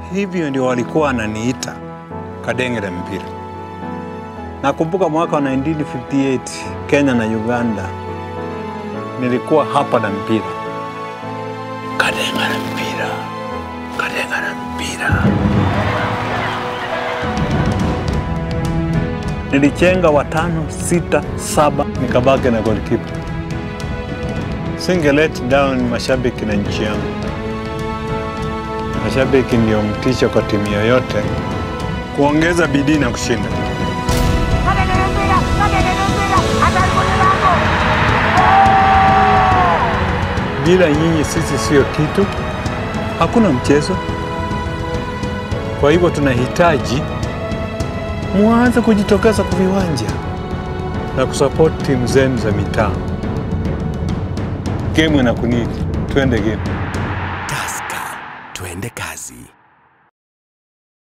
Hivyo ndio walikuwa wananiita kadenge la mpira. Nakumbuka mwaka wa 1958 Kenya na Uganda, nilikuwa hapa na mpira, kadenga la mpira, kadenga la mpira. Nilichenga watano, sita, saba, nikabaki na goalkeeper. Singe let down mashabiki na nchi yangu. Mashabiki ndio mtisho kwa timu yoyote kuongeza bidii na kushinda. Bila nyinyi sisi sio kitu, hakuna mchezo. Kwa hivyo tunahitaji muanze kujitokeza kwa viwanja na kusupport timu zenu za mitaa. Game inakunidi, twende game. Tusker, twende kazi.